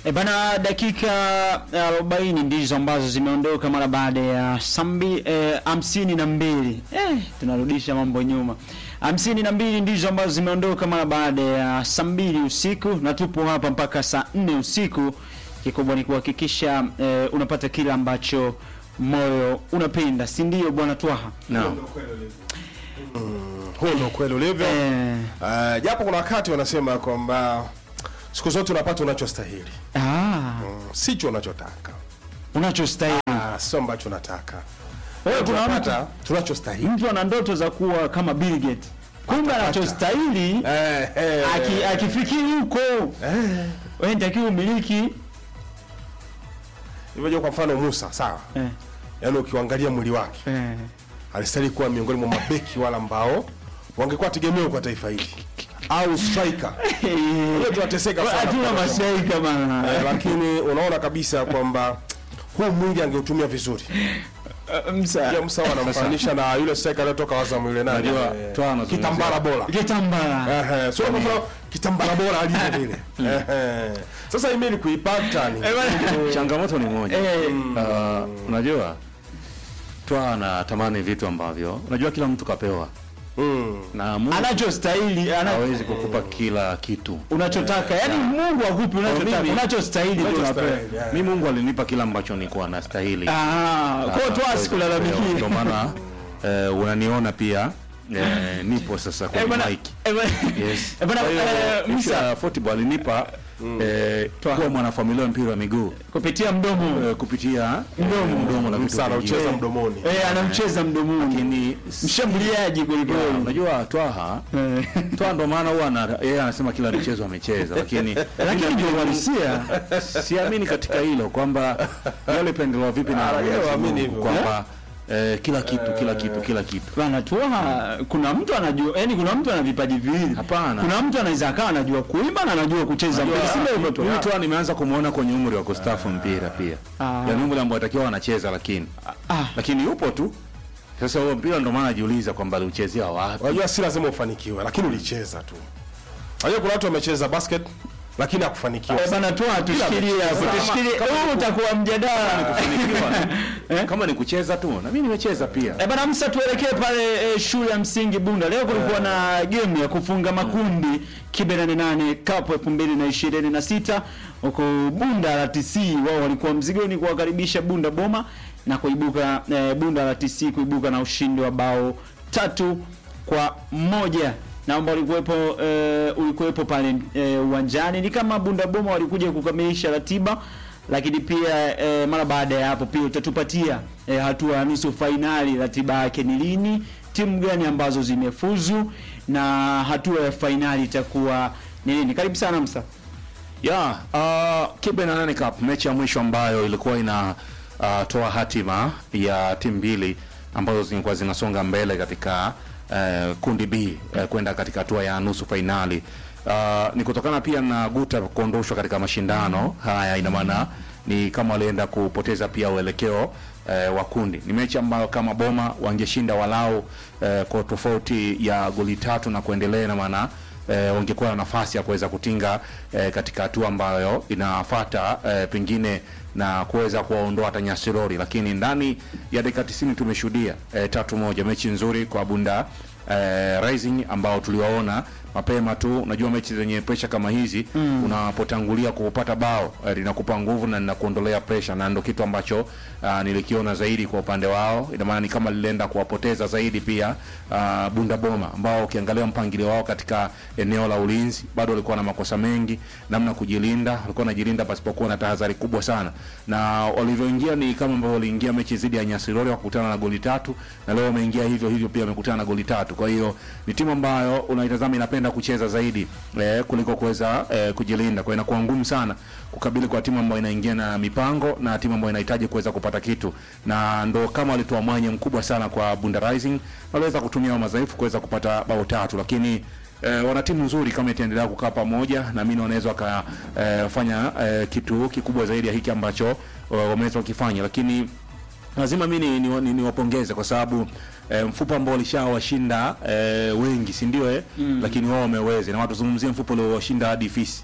E bana, dakika arobaini ndizo ambazo zimeondoka mara baada ya sambi eh, hamsini na mbili eh, tunarudisha mambo nyuma. hamsini na mbili ndizo ambazo zimeondoka mara baada ya saa mbili usiku, na tupo hapa mpaka saa nne usiku. Kikubwa ni kuhakikisha eh, unapata kile ambacho moyo unapenda, si ndio bwana Twaha? Naam. Huo ndio kweli ulivyo. Eh, Uh, japo kuna wakati wanasema kwamba siku zote unapata unachostahili, ah, mm, sicho unachotaka, unachostahili ah, sio ambacho unataka. Wewe kuna tunapata tunachostahili. mtu ana ndoto za kuwa kama Bill Gates, kumbe anachostahili Eh, eh, aki, akifikiri huko eh. wewe nitakiwa umiliki Hivyo kwa mfano Musa, sawa, eh, yaani ukiangalia mwili wake eh. alistahili kuwa miongoni mwa mabeki wale ambao wangekuwa tegemeo kwa taifa hili au striker. Leo tunateseka sana hatuna kwa sababu- masai kama Eh, lakini unaona kabisa kwamba huu mwingi angeutumia vizuri. msa Pia Musa wanamfananisha na yule striker aliyotoka Azam yule nani? Unajua, eh, Twaha anazungumzia- Kitambara bora. kitambara Ehe, sio kwa mfano kitambara bora alivyo vile. Ehe. Sasa email kuipata ni Changamoto ni moja. eh, Uh, unajua Twaha anatamani vitu ambavyo unajua kila mtu kapewa mm. na Mungu anachostahili ana, hawezi kukupa kila kitu. unachotaka yani Mungu akupi unachotaka mimi- unachostahili ndio unapewa Unachostahili, yeah. Mi Mungu alinipa kila ambacho nilikuwa nastahili. ah kwa hiyo toa Ndio sikulalamikia maana eh, unaniona pia eh, nipo sasa eh kwenye bwana mic. eh bwana Yes. eh bwana Kwa hiyo, eh, issue Musa ya football alinipa eh, kuwa mwanafamilia wa mpira wa miguu kupitia mdomo eh, kupitia mdomo mdomo na vitu Sana vingine. ucheza mdomoni. eh anamcheza mdomoni Lakini mshambuliaji kweli Yeah, kweli unajua Twaha Eh. Twaha ndo maana huwa ana- yeye anasema kila mchezo amecheza, lakini lakini ndio uhalisia siamini katika hilo kwamba yale pendelewa vipi na Ah, yeye Mwenyezi waamini Mungu hivyo. kwamba eh, kila kitu kila kitu kila kitu bana Twaha kuna mtu anajua yani kuna mtu ana vipaji viwili Hapana. kuna mtu anaweza akawa anajua kuimba na anajua kucheza mpira si ndio hivyo tu Huyu Twaha nimeanza kumuona kwenye umri wa kustafu mpira pia, Ah. yaani umri ambao atakiwa anacheza, lakini ah lakini yupo tu. Sasa huo mpira ndo maana najiuliza kwamba aliuchezea wapi? Unajua si lazima ufanikiwe, lakini ulicheza tu. Unajua kuna watu wamecheza basket lakini hakufanikiwa. Eh, bana Twaha tushikilie hapo Kama- tushikilie huu utakuwa mjadala Kufanikiwa. kama ni kucheza tu, na mimi nimecheza pia. Eh, bana Musa, tuelekee pale eh, shule ya msingi Bunda. Leo kulikuwa na game ya kufunga makundi Kibe 88 Cup 2026 huko Bunda RTC, wao walikuwa mzigoni kuwakaribisha Bunda Boma na kuibuka eh, Bunda RTC kuibuka na ushindi wa bao tatu kwa moja na ambao ulikuwepo eh, ulikuwepo pale eh, uwanjani. Ni kama Bunda Boma walikuja kukamilisha ratiba lakini pia eh, mara baada ya hapo pia utatupatia eh, hatua ya nusu fainali, ratiba yake ni lini, timu gani ambazo zimefuzu na hatua ya fainali itakuwa ni lini. Karibu sana Musa. Ya, uh, Kibe na nane Cup mechi ya mwisho ambayo ilikuwa ina uh, toa hatima ya timu mbili ambazo zilikuwa zinasonga mbele katika uh, kundi B uh, kwenda katika hatua ya nusu fainali. Uh, ni kutokana pia na Guta kuondoshwa katika mashindano haya, ina maana ni kama walienda kupoteza pia uelekeo eh, wa kundi. Ni mechi ambayo kama Boma wangeshinda walau eh, kwa tofauti ya goli tatu na kuendelea, na maana eh, wangekuwa na nafasi ya kuweza kutinga eh, katika hatua ambayo inafuata eh, pengine na kuweza kuwaondoa hata Nyasirori, lakini ndani ya dakika 90 tumeshuhudia eh, tatu moja, mechi nzuri kwa Bunda eh, Rising ambao tuliwaona mapema tu. Unajua mechi zenye presha kama hizi mm. unapotangulia kupata bao eh, linakupa nguvu na linakuondolea presha, na ndo kitu ambacho uh, nilikiona zaidi kwa upande wao. Ina maana ni kama lilienda kuwapoteza zaidi pia uh, Bunda Boma ambao ukiangalia mpangilio wao katika eneo la ulinzi bado walikuwa na makosa mengi, namna kujilinda, walikuwa wanajilinda pasipokuwa na tahadhari kubwa sana, na walivyoingia ni kama ambavyo waliingia mechi dhidi ya Nyasirori wakakutana na goli tatu, na leo wameingia hivyo hivyo pia wamekutana na goli tatu. Kwa hiyo ni timu ambayo unaitazama inapenda kucheza zaidi eh, kuliko kuweza eh, kujilinda. Kwa hiyo inakuwa ngumu sana kukabili kwa timu ambayo inaingia na mipango na timu ambayo inahitaji kuweza kupata kitu, na ndo kama walitoa mwanya mkubwa sana kwa Bunda Rising, waliweza kutumia madhaifu kuweza kupata bao tatu, lakini eh, wana timu nzuri kama itaendelea kukaa pamoja, naamini wanaweza wakafanya eh, kitu kikubwa zaidi ya hiki ambacho eh, wameweza kukifanya, lakini lazima mi ni, ni, ni, niwapongeze kwa sababu eh, mfupa ambao walishawashinda eh, wengi si ndio eh? mm. lakini wao wameweza na watu zungumzie mfupa uliowashinda hadi fisi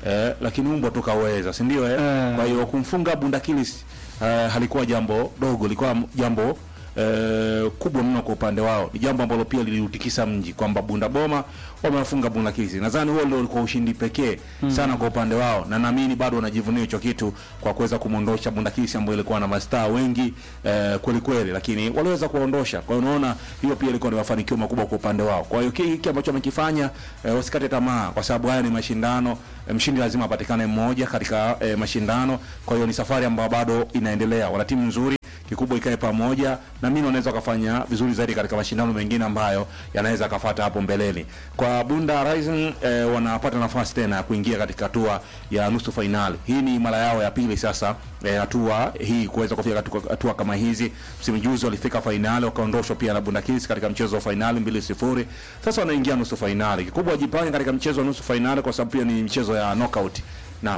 eh, lakini umbwa tukaweza si ndio eh? Eh. kwa hiyo kumfunga Bundakilis eh, halikuwa jambo dogo lilikuwa jambo eh, kubwa mno kwa upande wao ni jambo ambalo pia liliutikisa mji kwamba Bunda Boma wamewafunga Bundakilis nadhani huo ndio ulikuwa ushindi pekee sana kwa upande wao na naamini bado wanajivunia hicho kitu kwa kuweza kumwondosha Bundakilis ambayo ilikuwa na mastaa wengi eh, kweli kweli lakini waliweza kuondosha kwa hiyo unaona hiyo pia ilikuwa ni mafanikio makubwa kwa upande wao kwa hiyo hiki ambacho wamekifanya eh, wasikate tamaa kwa sababu haya ni mashindano eh, mshindi lazima apatikane mmoja katika eh, mashindano kwa hiyo ni safari ambayo bado inaendelea wana timu nzuri kikubwa ikae pamoja na mimi wanaweza wakafanya vizuri zaidi katika mashindano mengine ambayo yanaweza akafata hapo mbeleni kwa Bunda Rising eh, wanapata nafasi tena ya kuingia katika hatua ya nusu fainali hii ni mara yao ya pili sasa eh, hatua hii kuweza kufika katika hatua kama hizi msimu juzi walifika fainali wakaondoshwa pia na Bunda Kings katika mchezo wa fainali mbili sifuri sasa wanaingia nusu fainali kikubwa wajipange katika mchezo wa nusu fainali kwa sababu pia ni mchezo ya knockout naam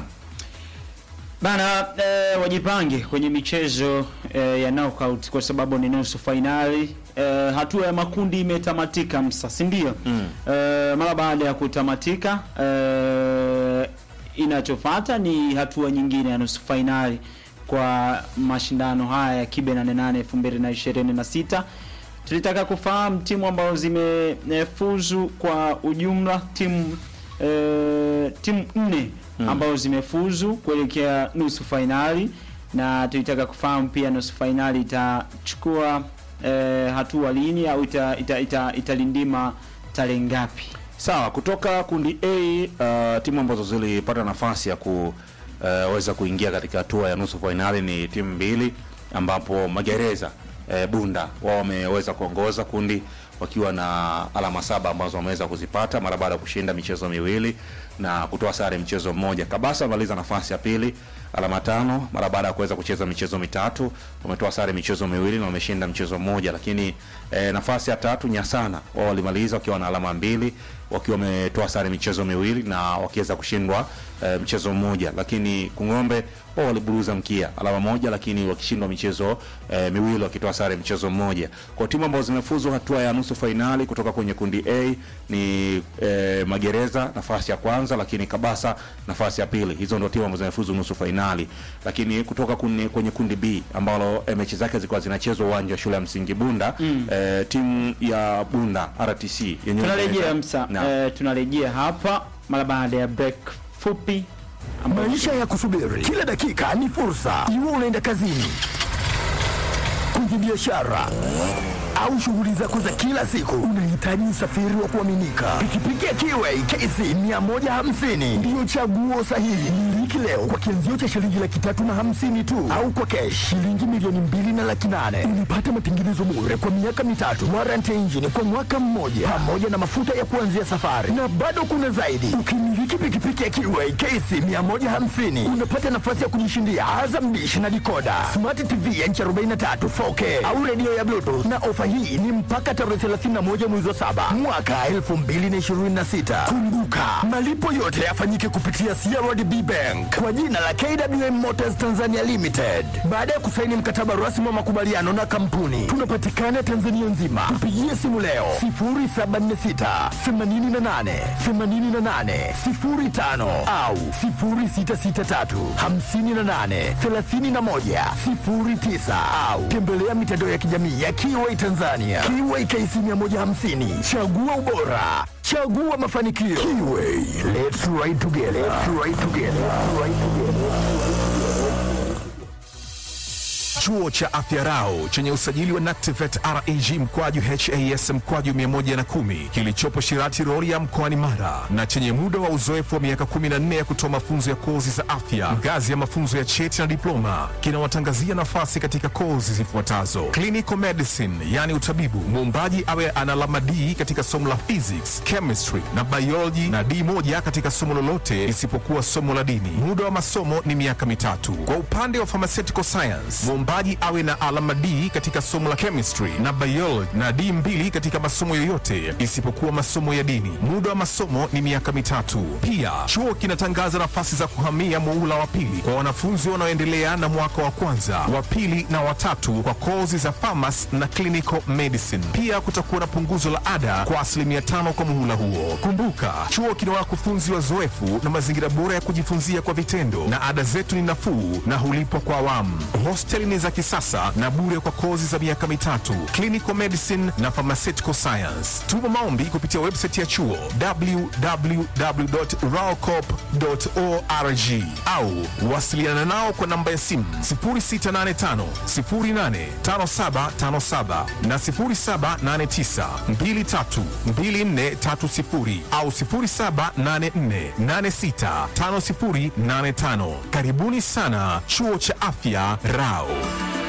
Bana eh, wajipange kwenye michezo eh, ya knockout kwa sababu ni nusu fainali. Eh, hatua ya makundi imetamatika msa, si ndio? Mm. Eh, mara baada ya kutamatika eh, inachofuata ni hatua nyingine ya nusu fainali kwa mashindano haya ya Kibe 88 2026. Tulitaka kufahamu timu ambazo zimefuzu kwa ujumla timu eh, timu nne ambazo zimefuzu kuelekea nusu fainali na tulitaka kufahamu pia nusu fainali itachukua eh, hatua lini au ita, ita, ita, italindima tarehe ngapi? Sawa, kutoka kundi A uh, timu ambazo zilipata nafasi ya kuweza kuingia katika hatua ya nusu fainali ni timu mbili, ambapo Magereza eh, Bunda wao wameweza kuongoza kundi wakiwa na alama saba ambazo wameweza kuzipata mara baada ya kushinda michezo miwili na kutoa sare mchezo mmoja. Kabasa wamaliza nafasi ya pili alama tano mara baada ya kuweza kucheza michezo mitatu, wametoa sare michezo miwili na wameshinda mchezo mmoja. Lakini eh, nafasi ya tatu Nyasana wao walimaliza wakiwa na alama mbili wakiwa wametoa sare michezo miwili na wakiweza kushindwa eh, mchezo mmoja. Lakini Kung'ombe wao waliburuza mkia alama moja, lakini wakishindwa michezo eh, miwili wakitoa sare mchezo mmoja. Kwa timu ambazo zimefuzu hatua ya nusu fainali kutoka kwenye kundi A ni eh, Magereza nafasi ya kwanza, lakini Kabasa nafasi ya pili. Hizo ndio timu ambazo zimefuzu nusu fainali. Lakini kutoka kwenye, kwenye kundi B ambalo eh, mechi zake zilikuwa zinachezwa uwanja wa shule ya msingi Bunda mm. eh, timu ya Bunda RTC yenyewe Tunarejea msa, Naam. eh, tunarejea hapa mara baada ya break fupi ambayo Maisha ya kusubiri kila dakika ni fursa. Iwe unaenda kazini, kwenye biashara au shughuli zako za kila siku, unahitaji usafiri wa kuaminika. Pikipiki ya Kiway KC 150 ndiyo chaguo sahihi. Miliki leo kwa kianzio cha shilingi laki tatu na hamsini tu, au kwa kesh shilingi milioni mbili na laki nane. Unapata matengenezo bure kwa miaka mitatu, warranty ya injini kwa mwaka mmoja, pamoja na mafuta ya kuanzia safari, na bado kuna zaidi. Ukimiliki pikipiki ya Kiway KC 150 unapata nafasi ya kujishindia Azam Dish na dikoda, smart TV ya inchi 43 4K au redio ya Bluetooth, na ofa hii ni mpaka tarehe 31 mwezi wa saba mwaka 2026. Kumbuka malipo yote yafanyike kupitia CRDB Bank kwa jina la KWM Motors Tanzania Limited. Baada ya kusaini mkataba rasmi wa makubaliano na kampuni, tunapatikana Tanzania nzima. Tupigie simu leo 0746 88 88 05 au 0663 58 31 09 au tembelea mitandao ya kijamii ya Kiway Tanzania. Kiway KC 150, chagua ubora, chagua mafanikio. Kiway, let's ride together. Let's ride together. Let's ride together. Chuo cha Afya Rau chenye usajili wa NACTIVATE reg mkwaju has mkwaju 110 kilichopo Shirati Rorya mkoani Mara na chenye muda wa uzoefu wa miaka 14 ya kutoa mafunzo ya kozi za afya ngazi ya mafunzo ya cheti na diploma kinawatangazia nafasi katika kozi zifuatazo: clinical medicine, yani utabibu, muombaji awe ana alama D katika somo la physics, chemistry na biology na D moja katika somo lolote isipokuwa somo la dini. Muda wa masomo ni miaka mitatu. Kwa upande wa pharmaceutical science, muombaji Mwombaji awe na alama D katika somo la chemistry na biology na D mbili katika masomo yoyote isipokuwa masomo ya dini. Muda wa masomo ni miaka mitatu. Pia chuo kinatangaza nafasi za kuhamia muhula wa pili kwa wanafunzi wanaoendelea na mwaka wa kwanza, wa pili na watatu kwa kozi za pharmacy na clinical medicine. Pia kutakuwa na punguzo la ada kwa asilimia tano kwa muhula huo. Kumbuka, chuo kina wakufunzi wazoefu na mazingira bora ya kujifunzia kwa vitendo, na ada zetu ni nafuu na hulipwa kwa awamu. Hosteli ni za kisasa na bure kwa kozi za miaka mitatu, clinical medicine na pharmaceutical science. Tuma maombi kupitia website ya chuo www.raocop.org au wasiliana nao kwa namba ya simu 0685 085757 na 0789 232430 au 0784865085. Karibuni sana chuo cha afya Rao.